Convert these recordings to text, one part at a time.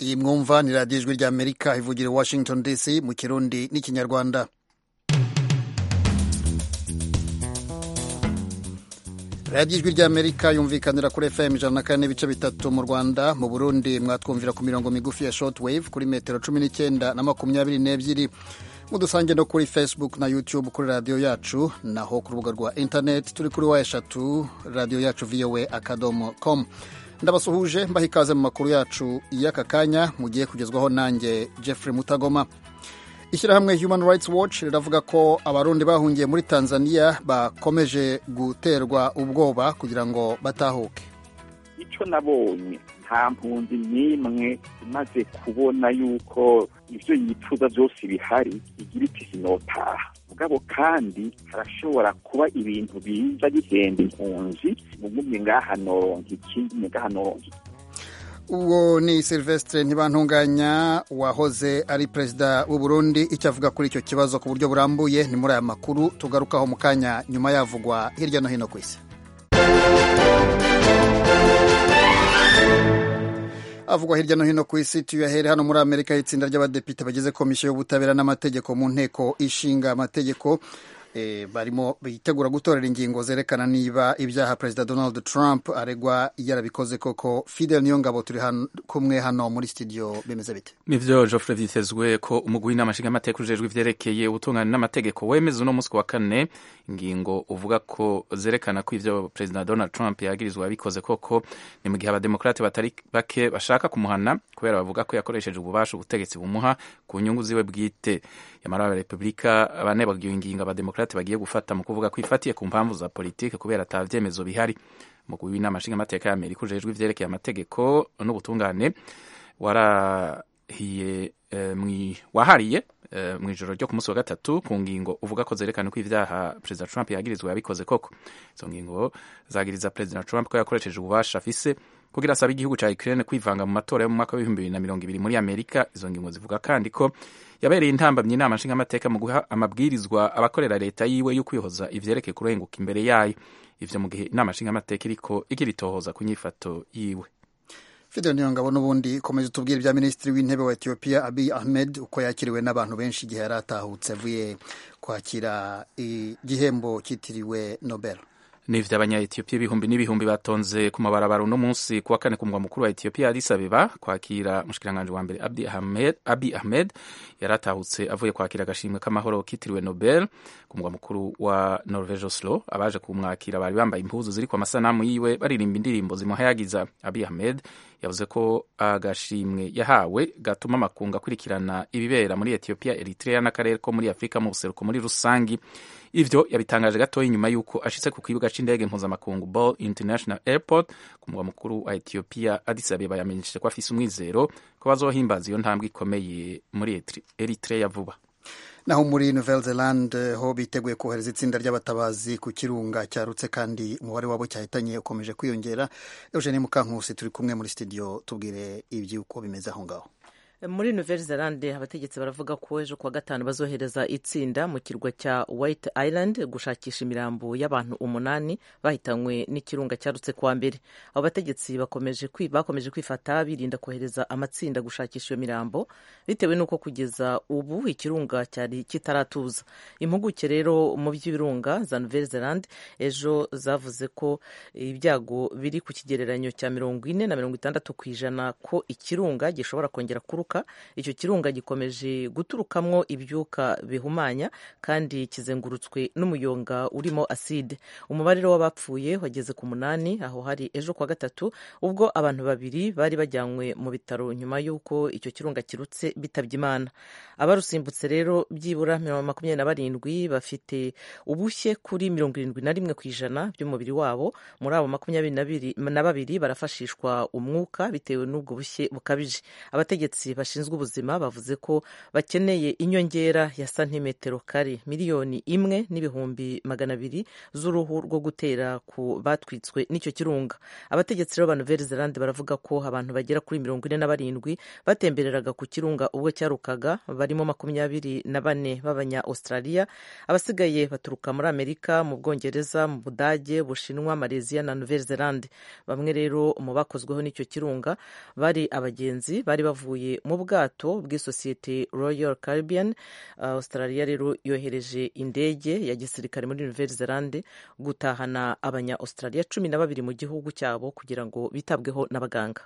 iyi mwumva ni radiyo ijwi ry'amerika ivugira i washington dc mu kirundi n'ikinyarwanda radiyo ijwi ry'amerika yumvikanira kuri fm ijana na kane n'ibice bitatu mu rwanda mu burundi mwatwumvira ku mirongo migufi ya short wave kuri metero cumi n'icyenda na makumyabiri n'ebyiri mudusange no kuri facebook na youtube kuri radiyo yacu naho ku rubuga rwa internet turi kuri wa eshatu radiyo yacu voa akadomo com ndabasuhuje mbaha ikaze mu makuru yacu y'aka kanya mugiye kugezwaho nanjye jeffrey mutagoma ishyirahamwe human rights watch riravuga ko abarundi bahungiye muri tanzania bakomeje guterwa ubwoba kugira ngo batahuke icyo nabonye nta mpunzi n'imwe imaze kubona yuko ibyo yifuza byose bihari igira iti sinotaha mugabo kandi harashobora kuba ibintu biza bihenda impunzi mugumye ngaha noronka ikindi ngaha noronka iki uwo ni silvestre ntibantunganya wahoze ari perezida w'u Burundi icyo avuga kuri icyo kibazo ku buryo burambuye ni muri aya makuru tugarukaho mu kanya nyuma yavugwa hirya no hino ku isi avugwa hirya no hino ku isi tuyahere hano muri amerika itsinda ry'abadepite bagize komisiyo y'ubutabera n'amategeko mu nteko ishinga amategeko e, barimo bitegura gutorera ingingo zerekana niba ibyaha perezida donald trump aregwa yarabikoze koko fidel niyongabo turi han, kumwe hano muri studio bimeze bite nivyo Geoffrey vyitezwe ko umugwi w'inama nshingamateka ujejwe ivyerekeye ubutungane n'amategeko wemeza uno musi wa kane ingingo uvuga ko zerekana ko ivyo perezida donald trump yagirizwa yabikoze koko ni mu gihe abademokrate batari bake bashaka kumuhana kubera bavuga ko yakoresheje ububasha ubutegetsi bumuha ku nyungu ziwe bwite yamara abarepublika bane bagiye ingingo abademokrate bagiye gufata mu kuvuga ko ifatiye ku mpamvu za politike kubera ata vyemezo bihari umugwi w'inama nshingamateka y'amerika ujejwe ivyerekeye amategeko n'ubutungane warahiye eh, wahariye Uh, mu ijoro ryo ku munsi wa gatatu ku ngingo uvuga ko zerekana ko ivyaha perezida trump yagirizwa yabikoze koko izo ngingo zagiriza perezida trump ko yakoresheje ububasha afise kugira asabe igihugu ca ukraine kwivanga mu matora yo mu mwaka w'ibihumbi bibiri na mirongo ibiri muri amerika izo ngingo zivuga kandi ko yabereye intambamyi inama nshingamateka mu guha amabwirizwa abakorera leta yiwe yo kwihoza ivyerekeye kurenguka imbere yayo ivyo mu gihe inama nshingamateka iriko igira itohoza ku nyifato yiwe fidel niyongabo n'ubundi komeza utubwire ibya minisitiri w'intebe wa etiyopiya abiy ahmed uko yakiriwe n'abantu benshi igihe yari atahutse avuye kwakira igihembo cyitiriwe nobel n'ivyo abanya-etiyopiya ibihumbi n'ibihumbi batonze ku mabarabara uno munsi kuwa kane ku mugwa mukuru wa etiyopiya addis abeba kwakira umushikiranganji wa mbere abi ahmed, abi ahmed yari atahutse avuye kwakira agashimwe k'amahoro kitiriwe nobel ku mugwa mukuru wa norvege oslo abaje kumwakira bari bambaye impuzu ziri ku amasanamu yiwe baririmba indirimbo zimuhayagiza abi ahmed yavuze ko agashimwe yahawe gatuma amakungu akurikirana ibibera muri etiyopiya eritrea n'akarere ko muri afurika mu buseruko muri rusangi ivyo yabitangaje gatoya inyuma y'uko ashitse ku kibuga c'indege mpuzamakungu ball international airport ku mugwa mukuru wa etiyopiya addis abeba yamenyesheje ko afise umwizero ko bazohimbaza iyo ntambwe ikomeye muri eritrea vuba naho muri nouvelle zelande ho biteguye kohereza itsinda ry'abatabazi ku kirunga cyarutse kandi umubare wabo cyahitanye ukomeje kwiyongera eugenie mukankusi turi kumwe muri studio tubwire iby'uko bimeze aho ngaho muri nouvelle zelande abategetsi baravuga ko ejo kuwa gatanu bazohereza itsinda mu kirwa cya white island gushakisha imirambo y'abantu umunani bahitanywe n'ikirunga cyarutse kuwa mbere abo bategetsi bakomeje kwifata birinda kohereza amatsinda gushakisha iyo mirambo bitewe n'uko kugeza ubu ikirunga cyari kitaratuza impuguke rero mu by'ibirunga za nouvelle zelande ejo zavuze ko ibyago biri ku kigereranyo cya mirongo ine na mirongo itandatu ku ijana ko ikirunga gishobora kongera kuruka icyo kirunga gikomeje guturukamwo ibyuka bihumanya kandi kizengurutswe n'umuyonga urimo aside umubare w'abapfuye wageze ku munani aho hari ejo kuwa gatatu ubwo abantu babiri bari bajyanywe mu bitaro nyuma y'uko icyo kirunga kirutse bitabye imana abarusimbutse rero byibura makumyabiri na barindwi bafite ubushye kuri mirongo irindwi na rimwe ku ijana by'umubiri wabo muri abo makumyabiri na babiri barafashishwa umwuka bitewe n'ubwo bushye bukabije abategetsi bashinzwe ubuzima bavuze ko bakeneye inyongera ya santimetero kare miliyoni imwe n'ibihumbi magana abiri z'uruhu rwo gutera ku batwitswe n'icyo kirunga abategetsi rero ba nouvelle zelande baravuga ko abantu bagera kuri mirongo ine na barindwi batembereraga ku kirunga ubwo cyarukaga barimo makumyabiri na bane b'abanya australia abasigaye baturuka muri amerika mu bwongereza mu budage bushinwa malaysia na nouvelle zelande bamwe rero mu bakozweho n'icyo kirunga bari abagenzi bari bavuye mu bwato bw'isosiyete royal caribbean australia rero yohereje indege ya gisirikare muri nouvelle zelande gutahana abanya australia cumi na babiri mu gihugu cyabo kugira ngo bitabweho n'abaganga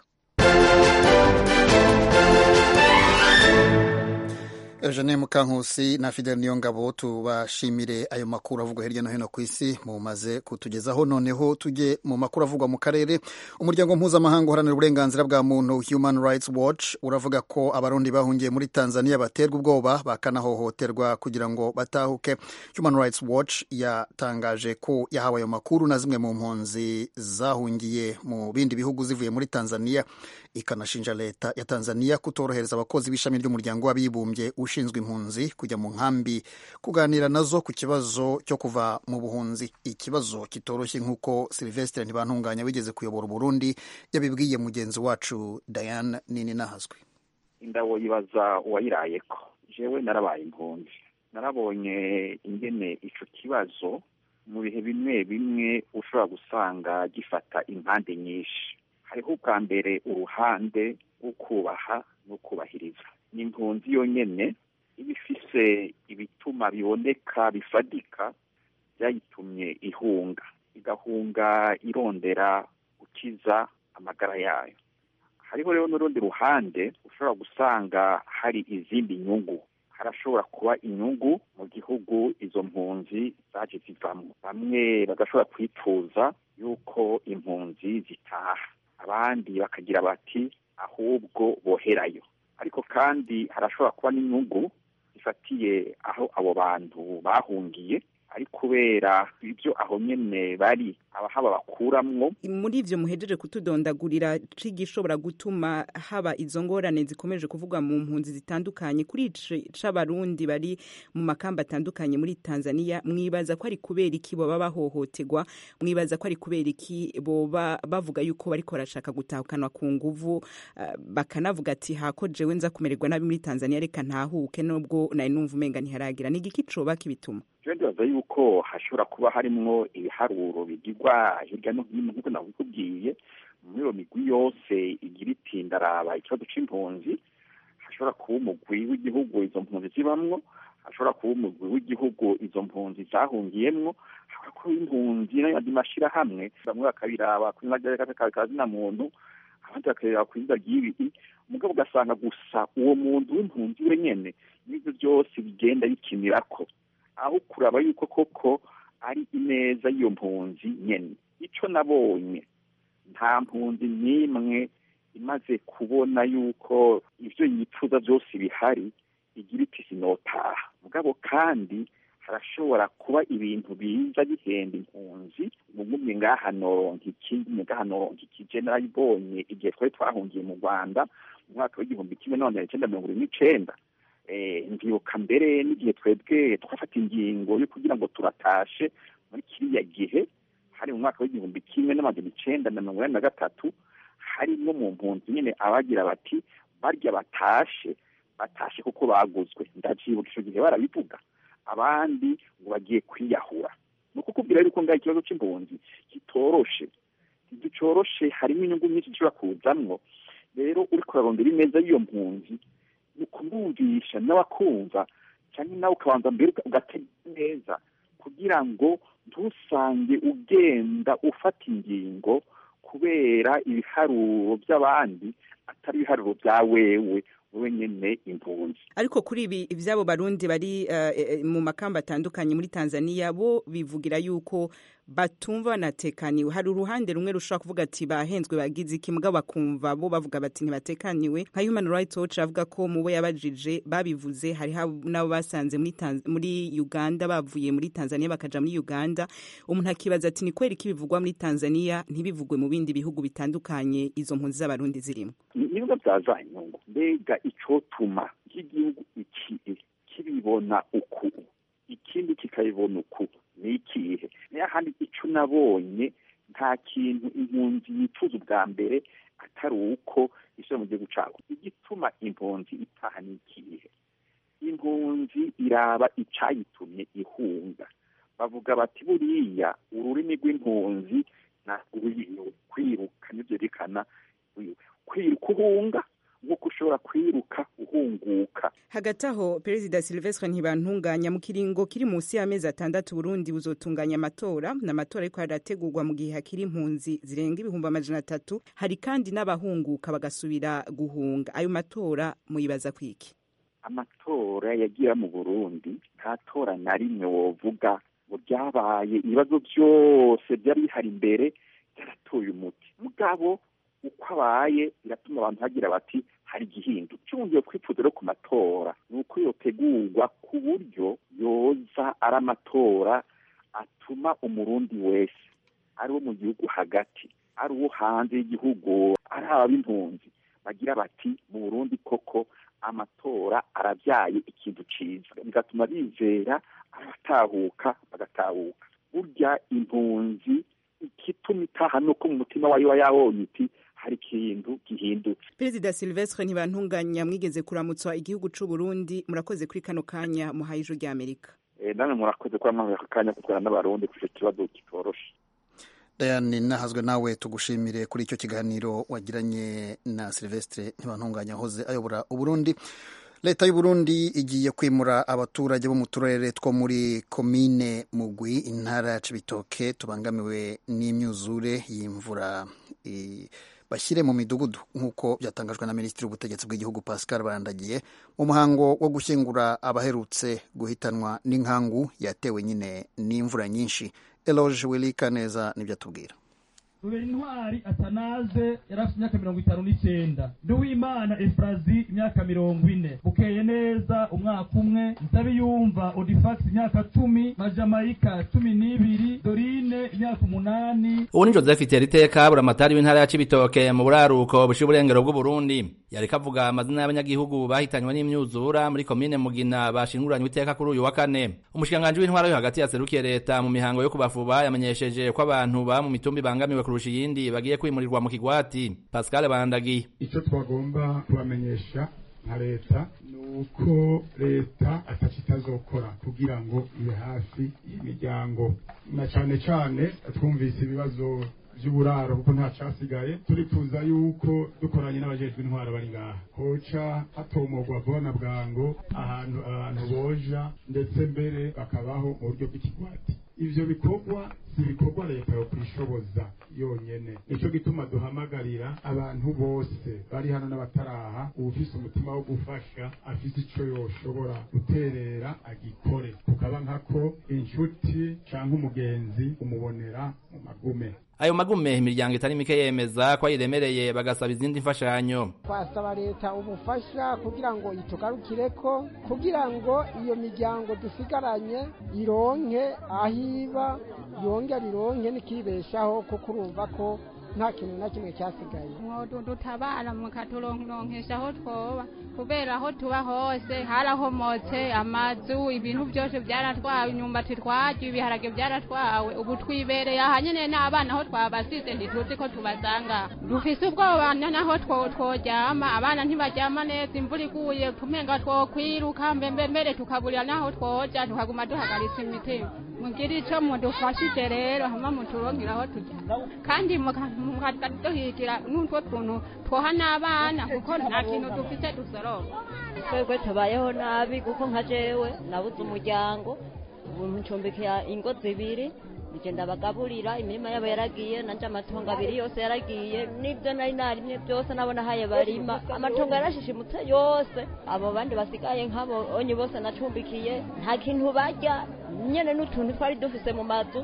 Eugene Mukankusi na Fidel Niyongabo tubashimire ayo makuru avugwa hirya no hino ku isi mumaze kutugezaho noneho tujye mu makuru avugwa mu karere umuryango mpuzamahanga uharanira uburenganzira bwa muntu Human Rights Watch uravuga ko abarundi bahungiye muri Tanzania baterwa ubwoba bakanahohoterwa kugira ngo batahuke Human Rights Watch yatangaje ko yahawe ayo makuru na zimwe mu mpunzi zahungiye mu bindi bihugu zivuye muri Tanzania ikanashinja leta ya Tanzania kutorohereza abakozi b'ishami ry'umuryango w'abibumbye ushinzwe impunzi kujya mu nkambi kuganira nazo ku kibazo cyo kuva mu buhunzi ikibazo kitoroshye nk'uko Sylvestre Ntibantunganya wigeze kuyobora Burundi yabibwiye mugenzi wacu Diane Nini Nahazwe indabo yibaza uwayirayeko jewe narabaye impunzi narabonye ingene ico kibazo mu bihe bimwe bimwe ushobora gusanga gifata impande nyinshi hariho ubwa mbere uruhande rwo kubaha no kubahiriza ni impunzi yonyene iba ifise ibituma biboneka bifadika byayitumye ihunga igahunga irondera gukiza amagara yayo hariho rero n'urundi ruhande ushobora gusanga hari izindi nyungu harashobora kuba inyungu mu gihugu izo mpunzi zaje zivamo bamwe bagashobora kwifuza yuko impunzi zitaha abandi bakagira bati ahubwo boherayo ariko kandi harashobora kuba n'inyungu zifatiye aho abo bantu bahungiye ari kubera ibyo aho nyene bari abahaba bakuramwo muri ivyo muhejeje kutudondagurira cigishobora gutuma haba izo ngorane zikomeje kuvugwa mu mpunzi zitandukanye kuri c'abarundi bari mu makamba atandukanye muri Tanzania mwibaza ko ari kubera iki boba bahohoterwa mwibaza ko ari kubera iki boba bavuga yuko bariko barashaka gutahukanwa ku nguvu uh, bakanavuga ati hako jewe nza kumererwa nabi muri Tanzania reka ntahuke nubwo nari numva umenga ntiharagira ni igiki coba kibituma je ndibaza yuko hashobora kuba harimwo ibiharuro bigirwa hirya no hino nk'uko nabikubwiye muri iyo migwi yose igira iti ndaraba ikibazo c'impunzi hashobora kuba umugwi w'igihugu izo mpunzi zibamwo hashobora kuba umugwi w'igihugu izo mpunzi zahungiyemwo hashobora kuba impunzi n'ayandi mashirahamwe bamwe bakabiraba kuri kazina muntu abandi bakareba ku izina ry'ibi umugabo ugasanga gusa uwo muntu w'impunzi wenyene n'ivyo byose bigenda bikinirako aho kuraba yuko koko ari ineza y'iyo mpunzi nyene ico nabonye nta mpunzi n'imwe imaze kubona yuko ivyo yipfuza byose bihari igira iti sinotaha mugabo kandi harashobora kuba ibintu biza bihenda impunzi mugumye ngaha noronka iki ngumye ngaha noronka iki je narayibonye igihe twari twahungiye mu rwanda mu mwaka w'igihumbi kimwe none icenda mirongo ine n'icenda ndibuka mbere n'igihe twebwe twafata ingingo yo kugira ngo turatashe muri kiriya gihe hari mu mwaka w'igihumbi kimwe n'amajana icenda na mirongo inani na gatatu harimwo mu mpunzi nyene abagira bati barya batashe batashe kuko baguzwe ndavyibuka ico gihe barabivuga abandi ngo bagiye kwiyahura ni ukukubwira yuko ngaho ikibazo c'impunzi kitoroshe ntigicoroshe harimo inyungu nyinshi zishobora kuzamwo rero uriko urarondera ineza y'iyo mpunzi ni ukumwumvisha n'abakumva cyangwa nawe ukabanza mbere ugatega neza kugira ngo ntusange ugenda ufata ingingo kubera ibiharuro by'abandi atari ibiharuro bya wewe wowe nyene impunzi ariko kuri ibi ivyabo barundi bari uh, mu makamba atandukanye muri Tanzania bo bivugira yuko batumva banatekaniwe hari uruhande rumwe rushobora kuvuga ati bahenzwe bagize iki mbwa bakumva bo bavuga bati ntibatekaniwe nka human rights watch avuga ko mu bo yabajije babivuze hari n'abo basanze muri, muri uganda bavuye muri tanzania bakaja muri uganda umuntu akibaza ati ni kweri ko ibivugwa muri tanzania ntibivugwe mu bindi bihugu bitandukanye izo mpunzi z'abarundi zirimo nibwo byaza inyungu mbega icotuma nk'igihugu iki kibibona uku ikindi kikabibona uku ni ikihe niyo handi icyo nabonye nta kintu impunzi yifuza ubwa mbere atari uko isura mu gihugu cyabo igituma impunzi itaha ni ikihe impunzi iraba icyayitumye ihunga bavuga bati buriya ururimi rw'impunzi ntabwo kwiruka nibyo byerekana kwiruka uhunga nk'uko ushobora kwiruka uhunguka hagati aho perezida silvestre ntibantunganya mu kiringo kiri munsi y'amezi atandatu burundi buzotunganya amatora ni amatora ariko harategurwa mu gihe hakiri impunzi zirenga ibihumbi amajana atatu hari kandi n'abahunguka bagasubira guhunga ayo matora muyibaza kwiki amatora yagira mu burundi nta tora na rimwe wovuga ngo ryabaye ibibazo byose byari bihari imbere byaratoye umuti mugabo uko abaye biratuma abantu bagira bati hari igihindu cyongeye kwifuza rero ku matora ni uko yotegurwa ku buryo yoza ari amatora atuma umurundi wese ari uwo mu gihugu hagati ari uwo hanze y'igihugu ari ab'impunzi bagira bati mu burundi koko amatora arabyaye ikintu cyiza bigatuma bizera abatahuka bagatahuka burya impunzi igituma itaha ni uko mu mutima wayo wa yabonye iti hari ikintu gihindutse perezida silvestre ntibantunganya mwigeze kuramutswa igihugu c'u burundi murakoze kuri kano kanya muhaye ijuru rya amerika namwe murakoze kuba mwahaye aka kanya kutwara n'abarundi kuri icyo kibazo kitoroshe Diane nahazwe nawe tugushimire kuri icyo kiganiro wagiranye na Silvestre ntibantunganya hoze ayobora uburundi leta y'uburundi igiye kwimura abaturage bo mu turere two muri komine mugwi intara ya cibitoke tubangamiwe n'imyuzure y'imvura bashyire mu midugudu nk'uko byatangajwe na minisitiri w'ubutegetsi bw'igihugu pascal barandagiye mu muhango wo gushyingura abaherutse guhitanwa n'inkangu yatewe nyine n'imvura nyinshi eloge wilika neza nibyo atubwira rubera intwari atanaze yari afite imyaka mirongo itanu n'icyenda nduwimana efurazi imyaka mirongo ine bukeye neza umwaka umwe nsabiyumva odifagisi imyaka cumi majamayika cumi n'ibiri dorine imyaka umunani ubu ni joseph iteriteka buramatari w'intara ya cibitoke mu buraruko bushiye uburengero bw'uburundi yareka avuga amazina y'abanyagihugu bahitanywe n'imyuzura muri komine mugina bashinguranywe iteka kuri uyu wa kane umushikiranganji w'intwara yo hagati yaserukiye leta mu mihango yo kubafuba yamenyesheje ko abantu ba mu mitumba ibangamiwe kurusha iyindi bagiye kwimurirwa mu kigwati pascal bandagiye icyo twagomba kubamenyesha nka leta ni uko leta ataco itazokora kugira ngo ibe hafi y'imiryango na cane cane twumvise ibibazo vy'uburaro kuko nta casigaye turifuza yuko dukoranye n'abajejwe intwara bari ngaha hoca hatomogwa vuba na bwango ahantu abantu boja ndetse mbere bakabaho mu buryo bw'ikigwati ivyo bikorwa si ibikorwa leta yo kwishoboza yonyene nico gituma duhamagarira abantu bose bari hano n'abataraha uwufise umutima wo gufasha afise ico yoshobora guterera agikore kukaba nkako inshuti canke umugenzi umubonera mu magume ayo magume imiryango itari mike yemeza ko ayiremereye bagasaba izindi mfashanyo twasaba leta ubufasha kugira ngo itugarukireko kugira ngo iyo miryango dusigaranye ironke aho iba yongera ironke n'ikibeshaho kuko urumva ko nta kintu na kimwe cyasigaye dutabara mukaturonkesha aho twoba kubera aho tuba hose harahomotse amazu ibintu byose byaratwawe imyumbati twarya ibiharage byaratwawe ubu twibereye aha nyine n'abana aho twabasize ntituzi ko tubasanga dufise ubwoba naho tworyama abana ntibaryama neza imvura iguye tumenga twokwiruka mbembe mbere tukaburira n'aho twoja tukaguma duhagaritse imitima mugire ico mudufashije rero hama muturonkera aho tujya kandi mukaduhigira n'utwo tuntu twoha n'abana kuko nta kintu dufite dusoroma twebwe tubayeho nabi kuko nka jewe nabuze umuryango ubu ncumbikiye ingo zibiri ngenda bagaburira imirima yabo yaragiye nanje amatongo abiri yose yaragiye n'ibyo nari narimye byose nabona haye barima amatongo yarashishimutse yose abo bandi basigaye nk'abo onye bose nacumbikiye nta kintu barya nyene n'utuntu twari dufise mu mazu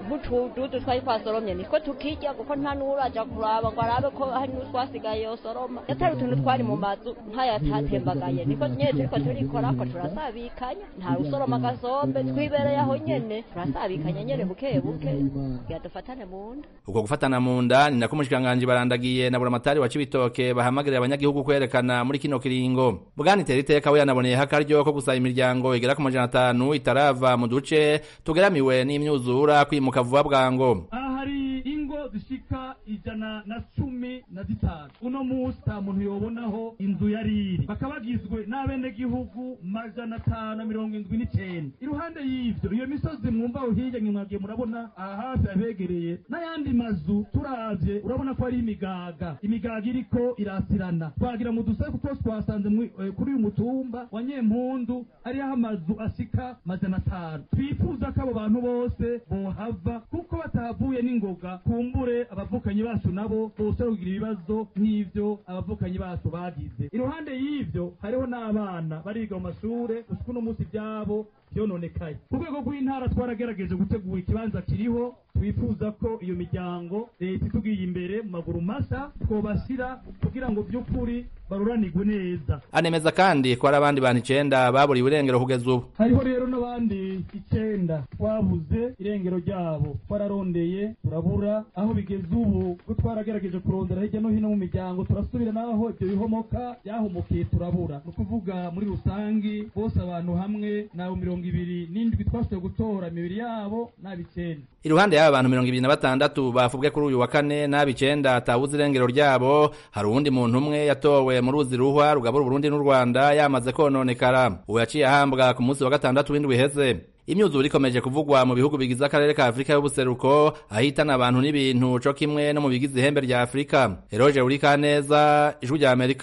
nk'utududu twari twasoromye nitwo tukirya kuko nta n'uraja kuraba ngo arabe ko hari n'utwasigaye yosoroma yatari utuntu twari mu mazu nk'ayatatembagaye niko nyene turiko turikorako turasabikanya nta usoroma agasombe twibereye aho nyene turasabikanya nyene buke buke kugira dufatane mu nda uko gufatana mu nda ni nako umushikiranganji barandagiye na buramatari wa cibitoke bahamagarira abanyagihugu kwerekana muri kino kiringo bwana iteriteka we yanaboneyeho akaryo ko gusaba imiryango igera ku majana atanu itarava mu duce tugeramiwe n'imyuzura kwimuka vuba bwango aha hari ingo zishika ijana na cumi na zitanu uno munsi nta muntu yobonaho inzu yari iri bakaba bagizwe n'abenegihugu majana atanu na mirongo indwi n'icenda iruhande y'ivyo iyo misozi mwumva aho hirya mwagiye murabona aha hafi abegereye n'ayandi mazu turavye urabona ko ari imigaga imigaga iriko irasirana twagira mu dusaku twose twasanze mwi- eh, kuri uyu mutumba wa nyempundu hariho amazu ashika majana atanu twifuza ko abo bantu bose bohava kuko batahavuye n'ingoga kumbure abavukanyi bacu nabo bose kugira ibibazo nk'ivyo abavukanyi bacu bagize iruhande y'ivyo hariho n'abana bariga mu mashure gushika uno munsi ivyabo vyononekaye ku rwego rw'intara twaragerageje gutegura ikibanza kiriho twifuza ko iyo miryango leta itugiye imbere mu maguru masa twobashyira kugira ngo by'ukuri baruranirwe neza anemeza kandi ko hari abandi bantu icenda baburiwe irengero kugeza ubu hariho rero n'abandi icenda twabuze irengero ryabo twararondeye turabura aho bigeze ubu ko twaragerageje kurondera hirya no hino mu miryango turasubira n'aho ibyo bihomoka byahomokiye turabura ni ukuvuga muri rusangi bose abantu hamwe n'abo mirongo ibiri n'indwi twashoboye gutora imibiri yabo n'ab'icenda iruhande y'aba bantu mirongo ibiri na batandatu bafubwe kuri uyu wa kane n'aba icenda atabuze irengero ryabo hari uwundi muntu umwe yatowe mu ruzi ruhwa rugabura uburundi n'u rwanda yamaze kononekara uwo yaciye ahambwa ku munsi wa gatandatu w'indwi iheze imyuzure ikomeje kuvugwa mu bihugu bigize akarere ka afurika y'ubuseruko ahitana abantu n'ibintu co kimwe no mu bigize ihembe rya afurika eroje urikaneza ijwi rya amerika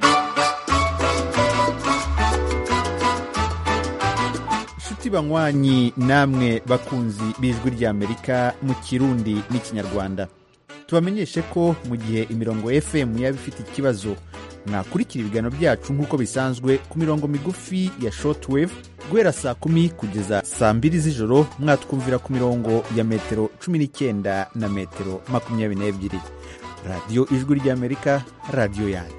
nshuti banywanyi namwe bakunzi b'ijwi ry'amerika mu kirundi n'ikinyarwanda tubamenyeshe ko mu gihe imirongo fm yaba ifite ikibazo mwakurikira ibiganiro byacu nk'uko bisanzwe ku mirongo migufi ya shortwave guhera saa kumi kugeza saa mbiri z'ijoro mwatwumvira ku mirongo ya metero cumi n'icyenda na metero makumyabiri n'ebyiri radiyo ijwi ry'amerika radiyo yanyu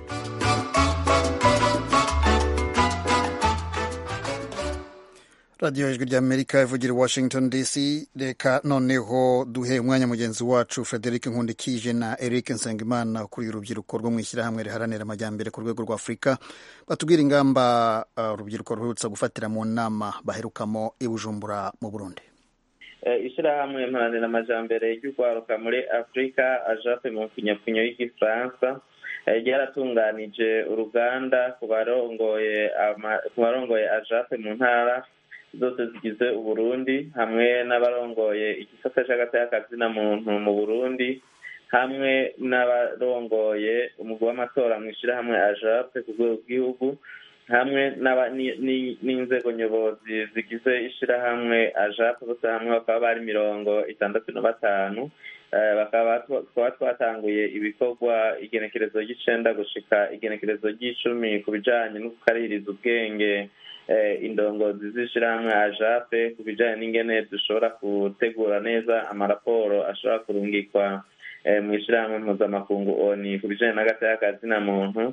radiyo ijwi ry'amerika ivugira i washington dc reka noneho duhe umwanya mugenzi wacu frederic nkundikije na eric nsengimana ukuriye urubyiruko rwo mu ishyirahamwe riharanira amajyambere ku rwego rwa afurika batubwira ingamba uh, urubyiruko ruherutse gufatira mu nama baherukamo i bujumbura mu burundi ishyirahamwe mparanira amajyambere ry'urwaruka muri afurika ajape mu mfunyapfunyo y'igifaransa ryaratunganije uruganda ku barongoye ku barongoye ajape mu ntara zose zigize uburundi hamwe n'abarongoye igisata cy'agatayakazina muntu mu burundi hamwe n'abarongoye umugwi w'amatora mu ishyirahamwe ajape ku rwego rw'igihugu hamwe n'inzego nyobozi zigize ishyirahamwe ajape bose hamwe bakaba bari mirongo itandatu na batanu bakaba twatanguye ibikorwa igenekerezo ry'icenda gushika igenekerezo ry'icumi ku bijanye no gukaririza ubwenge indongozi z'ishyirahamwe ajape ku bijyanye n'ingene dushobora gutegura neza amaraporo ashobora kurungikwa mu ishyirahamwe mpuzamakungu oni ku bijyanye n'agatayakazina muntu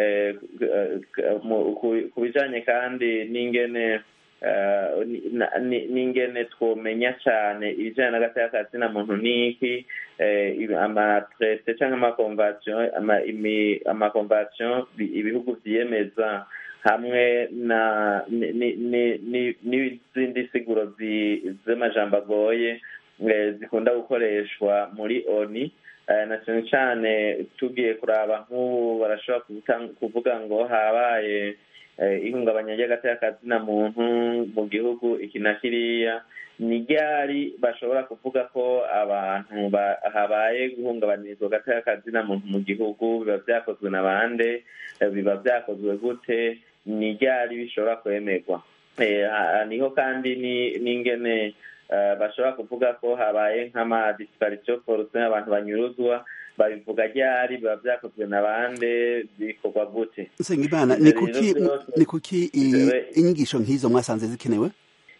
ku bijyanye kandi n'ingene n'ingene twomenya cyane ibijyanye n'agatayakazina muntu n'iki amatrete cyangwa amakonvasiyo amakonvasiyo ibihugu byiyemeza hamwe na n'izindi siguro z'amajambo agoye zikunda gukoreshwa muri oni na cyane cyane tugiye kuraba nk'ubu barashobora kuvuga ngo habaye ihungabanya ry'agatayakazina muntu mu gihugu iki na kiriya ni ryari bashobora kuvuga ko abantu habaye guhungabanyirizwa agatayakazina muntu mu gihugu biba byakozwe na bande biba byakozwe gute ni ryari bishobora kwemerwa niho kandi n'ingene bashobora kuvuga ko habaye nk'amadisiparisiyo foruse abantu banyuruzwa babivuga ryari biba byakozwe na bande bikorwa gute nsengimana ni kuki inyigisho nk'izo mwasanze zikenewe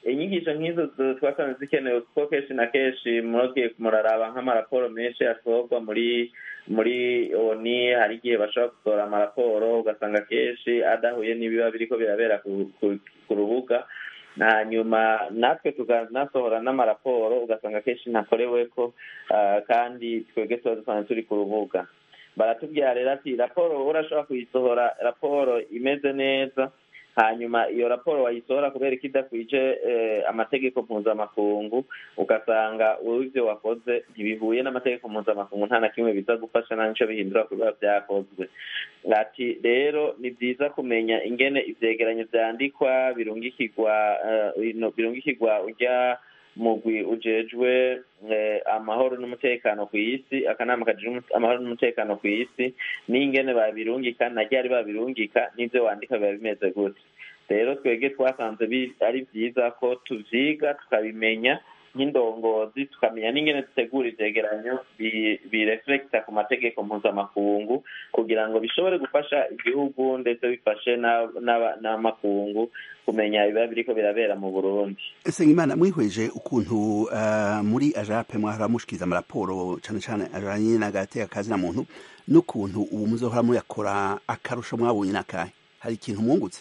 inyigisho nk'izo twasanze zikenewe kuko kenshi na kenshi murogiye muraraba nk'amaraporo menshi asohorwa muri muri oni hari igihe bashobora gusohora amaraporo ugasanga kenshi adahuye n'ibiba biriko birabera ku rubuga hanyuma natwe tukanasohora n'amaraporo ugasanga kenshi ntakoreweko kandi twebwe tuba dusanzwe turi ku rubuga baratubwira rero ati raporo urashobora kuyisohora raporo imeze neza hanyuma iyo raporo wayisohora kubera ko idakwije amategeko mpuzamakungu ugasanga wowe ibyo wakoze ntibihuye n'amategeko mpuzamakungu nta na kimwe biza gufasha nta n'icyo bihindura ku biba byakozwe ati rero ni byiza kumenya ingene ivyegeranyo vyandikwa birungikirwa birungikirwa urya mugwi ujejwe amahoro n'umutekano ku isi akanama kajejwe amahoro n'umutekano ku isi n'ingene babirungika na ryari babirungika n'ivyo wandika biba bimeze gute rero twebwe twasanze ari vyiza ko tuvyiga tukabimenya nk'indongozi tukamenya n'ingene dutegura ivyegeranyo bireflekita ku mategeko mpuzamakungu kugira ngo bishobore gufasha igihugu ndetse bifashe n'amakungu kumenya ibiba biriko birabera mu burundi Sengimana mwihweje ukuntu uh, muri ajape mwahora mushikiriza amaraporo cane cane ajanye n'agateka kazi na muntu n'ukuntu ubu muzohora muyakora akarusho mwabonye n'akahe hari ikintu mwungutse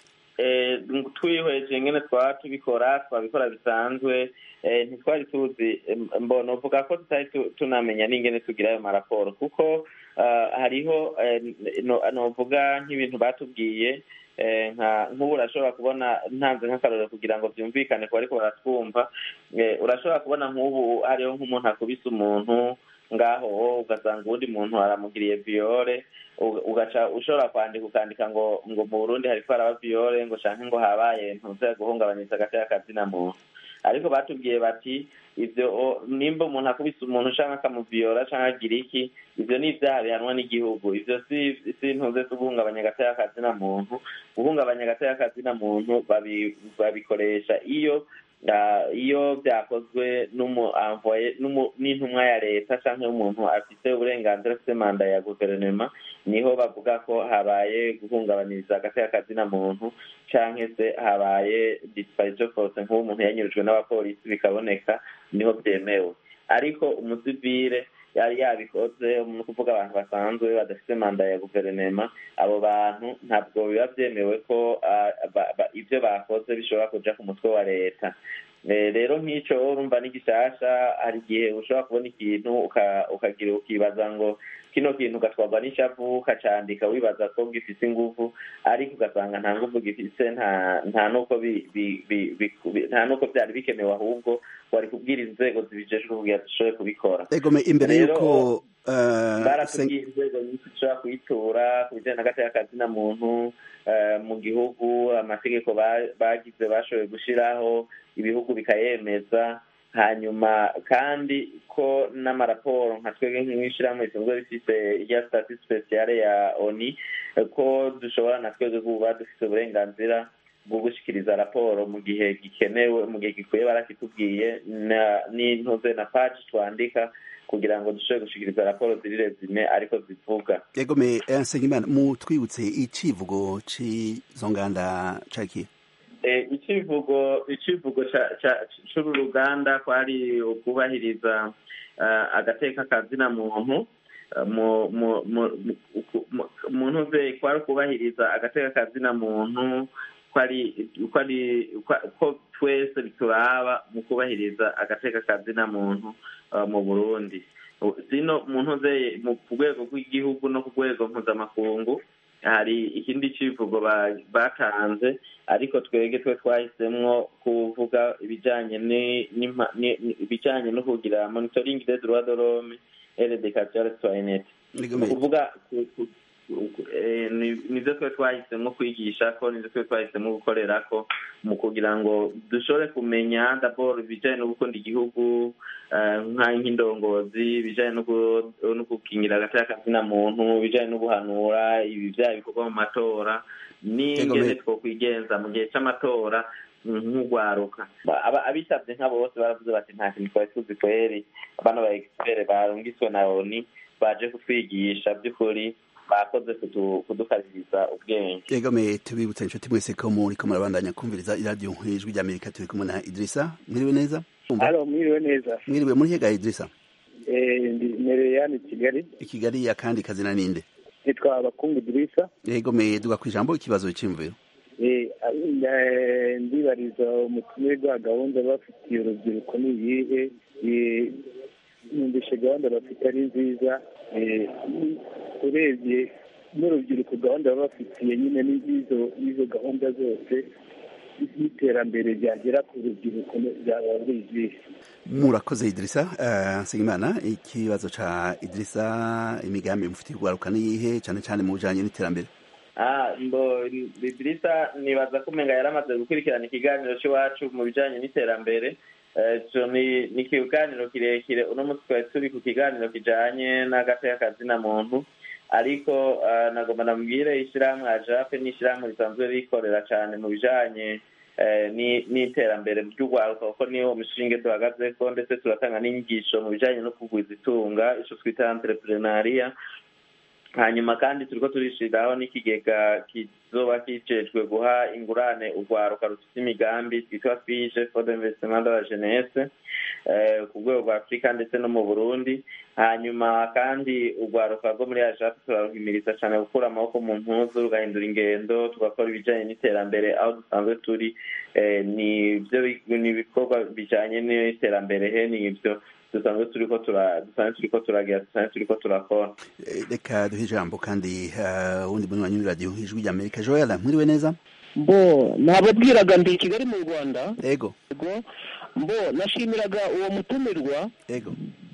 twihweje ngene twaba tubikora twabikora bisanzwe ntitwari tuzi mbona uvuga ko tutari tunamenya n'ingene tugira ayo maraporo kuko hariho novuga nk'ibintu batubwiye nk'ubu urashobora kubona ntanze nk'akarorero kugira ngo byumvikane ku bariko baratwumva urashobora kubona nk'ubu hariho nk'umuntu akubise umuntu ngaho ugasanga uwundi muntu aramugiriye viyore ugaca ushobora kwandika ukandika ngo ngo mu burundi hariko haraba viyore ngo canke ngo habaye ntuze guhungabanyiriza agateka kazina muntu ariko batubwiye bati ivyo nimba umuntu akubise umuntu canke akamuviyora canke agira iki ivyo ni ivyaha bihanwa n'igihugu ivyo si si ntuze zo guhungabanya agateka kazina muntu guhungabanya agateka kazina muntu babikoresha iyo iyo byakozwe n'intumwa ya leta cyangwa umuntu afite uburenganzira afite manda ya guverinoma niho bavuga ko habaye guhungabaniriza agateka kazina muntu cyangwa se habaye disparito force nk'uwo umuntu yanyurujwe n'abapolisi bikaboneka niho byemewe ariko umusivire yari yabikoze ni ukuvuga abantu basanzwe badafite manda ya guverinoma abo bantu ntabwo biba byemewe ko ibyo bakoze bishobora kuja ku mutwe wa leta rero nk'icyo urumva ni gishasha hari igihe ushobora kubona ikintu ukagira ukibaza ngo kino kintu ugatwarwa n'ishavu ukacandika wibaza ko gifite inguvu ariko ugasanga nta nguvu gifite nta nuko nta nuko byari bikenewe ahubwo wari kubwira inzego zibijejwe kugira dushobore kubikora egome imbere y'uko baratubwiye inzego nyinshi dushobora kuyitura ku bijyanye n'agateka kazina muntu mu gihugu amategeko bagize bashoboye gushyiraho ibihugu bikayemeza hanyuma kandi ko n'amaraporo nka twebwe nk'ishyirahamwe risanzwe rifite irya stati speciale ya oni ko dushobora na twebwe kuba dufite uburenganzira bwo gushyikiriza raporo mu gihe gikenewe mu gihe gikwiye barakitubwiye n'intuze na paji twandika kugira ngo dushobore gushikiriza raporo ziri rezime ariko zivuga yegome nsengimana mutwibutse icivugo c'izo nganda caki icivugo icivugo c'uru ruganda kwari ukubahiriza agateka kazina muntu muntu ze kwari ukubahiriza agateka kazina muntu ko twese bituraba mu kubahiriza agateka kazina muntu mu burundi zino muntu ze ku rwego rw'igihugu no ku rwego mpuzamakungu hari ikindi civugo batanze ariko twege twe twahisemwo kuvuga ibijanye ibijanye no kugira monitoring des droits de l'homme et l'éducation citoyenne kuvuga nivyo twe twahisemo kwigisha ko nivyo twe twahisemo gukorera ko mu kugira ngo dushobore kumenya dabord ibijanye no gukunda igihugu nk'indongozi ibijanye no gukingira agateka kazina muntu ibijanye no guhanura ibi vyaha bikorwa mu matora n'ingene twokwigenza mu gihe c'amatora nk'ugwaruka abitavye nka bose baravuze bati nta kintu twari tuzi kweri abana ba expert barungiswe na oni baje kutwigisha by'ukuri bakoze kudukaririza ubwenge yegame tubibutsa inshuti mwese ko muriko murabandanya kumviriza iradiyo ijwi rya amerika turi kumwe na idirisa mwiriwe neza halo mwiriwe neza mwiriwe muri hega idirisa ndi mereyani kigali i kigali akandi kazina ninde nitwa abakungu idirisa yegome duga ku ijambo ikibazo cy'imviro ndibariza umutumirwa gahunda bafitiye urubyiruko ni iyihe numvishe gahunda bafite ari nziza urebye n'urubyiruko gahunda baba bafitiye nyine n'izo gahunda zose y'iterambere ryagera ku rubyiruko byaba ari izihe murakoze idirisa nsengimana ikibazo ca idirisa imigambi mufitiye urwaruka niyihe cyane cyane mu bijanye n'iterambere mbo idirisa nibaza ko umenga yaramaze gukurikirana ikiganiro cy'iwacu mu bijanye n'iterambere ni ikiganiro kirekire uno munsi twari turi ku kiganiro kijanye n'agateka kazina muntu ariko nagomba namubwire ishyirahamwe ajape ni ishyirahamwe risanzwe rikorera cyane mu bijanye n'iterambere ry'urwaruka kuko niyo umushinge duhagazeko ndetse turatanga n'inyigisho mu bijanye no kugwiza itunga ico twita entrepreneuria hanyuma kandi turiko turishiriraho n'ikigega kizoba kijejwe guha ingurane urwaruka rufite imigambi twitwa fije for the investissement de la jeunesse ku rwego rwa afurika ndetse no mu burundi hanyuma kandi urwaruka rwo muri ajapu turaruhimiriza cyane gukura amaboko mu mpuzu rugahindura ingendo tugakora ibijyanye n'iterambere aho dusanzwe turi ni ibikorwa bijyanye n'iterambere he ni ibyo dusanzwe turiko dusanzwe turiko turagira dusanzwe turiko turakora reka duhe ijambo kandi wundi munywanyi w'iradiyo ijwi rya amerika joel mwiriwe neza mbo nababwiraga ndi i kigali mu rwanda ego mbo nashimiraga uwo mutumirwa ego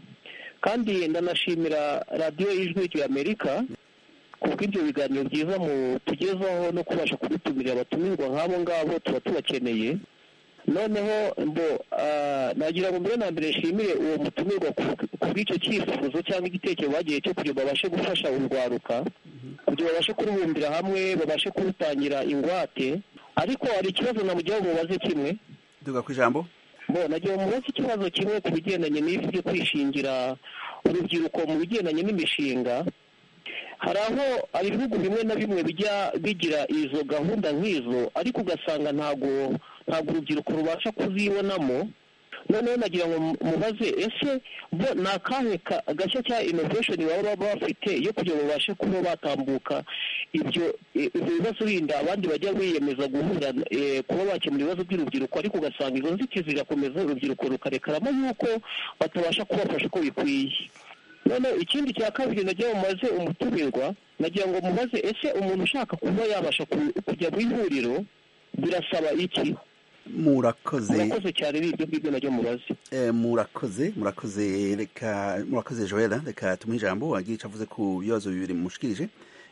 kandi ndanashimira radiyo y'ijwi rya amerika kubw'ibyo biganiro byiza mu tugezaho no kubasha kudutumirira abatumirwa nk'abo ngabo tuba tubakeneye noneho mbo nagira ngo mbere na mbere nshimire uwo mutumirwa ku bw'icyo cyifuzo cyangwa igitekerezo bagiye cyo kugira ngo babashe gufasha urwaruka kugira babashe kurubumbira hamwe babashe kurutangira ingwate ariko hari ikibazo namugira ngo mubaze kimwe duga ku ijambo bo nagira ngo mubaze ikibazo kimwe ku bigendanye n'ibi byo kwishingira urubyiruko mu bigendanye n'imishinga hari aho hari ibihugu bimwe na bimwe bijya bigira izo gahunda nk'izo ariko ugasanga ntabwo ntabwo urubyiruko rubasha kuzibonamo noneho nagira ngo mubaze ese bo ni akahe gashya cya innovation baba bafite yo kugira ngo babashe kuba batambuka ibyo ibyo bibazo bindi abandi bajya biyemeza guhura kuba bakemura ibibazo by'urubyiruko ariko ugasanga izo nzitizi zirakomeza urubyiruko rukarekaramo yuko batabasha kubafasha uko bikwiye noneho ikindi cya kabiri nagira ngo mubaze umutumirwa nagira ngo mubaze ese umuntu ushaka kuba yabasha kujya mu ihuriro birasaba iki murakoze murakoze cyane n'ibyo ngibyo nabyo mubaze murakoze murakoze reka murakoze joella reka tumuhe ijambo wagira icyo avuze ku bibazo bibiri mushikirije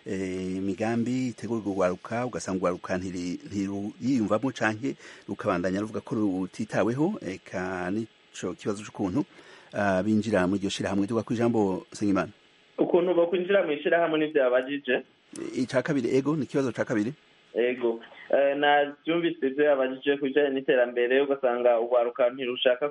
imigambi itegurwa urwaruka ugasanga urwaruka ntiruyiyumvamo canke rukabandanya ruvuga ko rutitaweho reka nico kibazo c'ukuntu binjira muri iryo shirahamwe tuvuga ku ijambo Sengimana ukuntu bokwinjira mu ishirahamwe n'ivyo yabajije ica kabiri ego ni ikibazo ca kabiri ego nabyumvise ibyo yabajije ku bijyanye n'iterambere ugasanga urwaruka ntirushaka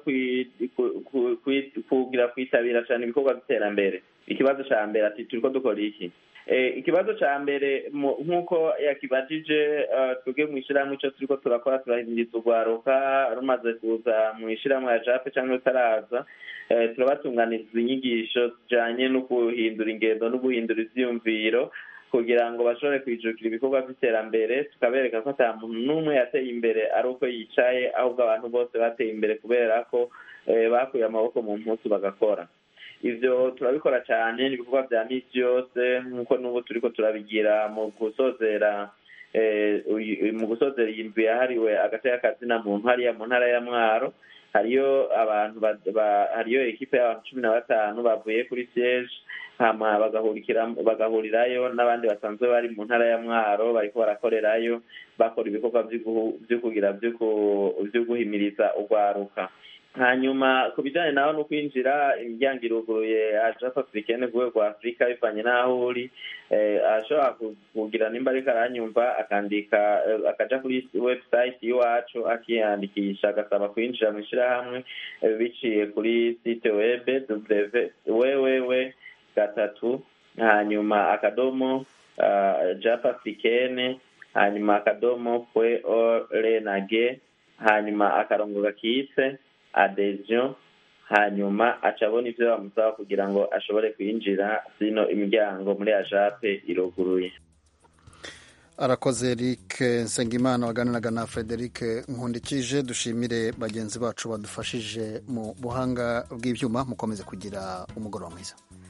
kugira kwitabira cyane ibikorwa by'iterambere ikibazo cya mbere ati turi ko dukora iki ikibazo cya mbere nk'uko yakibajije twebwe mu ishyirahamwe icyo turi ko turakora turahinduriza urwaruka rumaze kuza mu ishyirahamwe ya jape cyangwa rutaraza turabatunganiriza inyigisho zijyanye no guhindura ingendo no guhindura ibyiyumviro kugira ngo bashobore kwijukira ibikorwa by'iterambere tukabereka ko ata muntu n'umwe yateye imbere ari uko yicaye ahubwo abantu bose bateye imbere kubera ko bakuye amaboko mu mpuzu bagakora ibyo turabikora cyane ibikorwa bya misi yose nk'uko n'ubu turi ko turabigira mu gusozera mu gusozera iyi nzu yahariwe agace k'akazina muntu hariya mu ntara ya mwaro hariyo abantu hariyo ekipe y'abantu cumi na batanu bavuye kuri siyeje hama bagahurirayo n'abandi basanzwe bari mu ntara ya mwaro bariko barakorerayo bakora ibikorwa vyo kugira vyo guhimiriza urwaruka hanyuma ku bijyanye naho no kwinjira imiryango iruguruye ajafa africaine ku rwego rwa afurika bivanye n'aho uri ashobora kugira nimba ariko aranyumva akandika akaja kuri website y'iwacu akiyandikisha agasaba kwinjira mu ishyirahamwe biciye kuri site web www gatatu hanyuma akadomo jap africaine hanyuma akadomo pwe orenage hanyuma akarongo gakitse adhesion hanyuma aca abona ivyo bamusaba kugira ngo ashobore kwinjira zino imiryango muri ajape iruguruye arakoze eric nsengimana waganiraga na frederic nkundikije dushimire bagenzi bacu badufashije mu buhanga bw'ibyuma mukomeze kugira umugoroba mwiza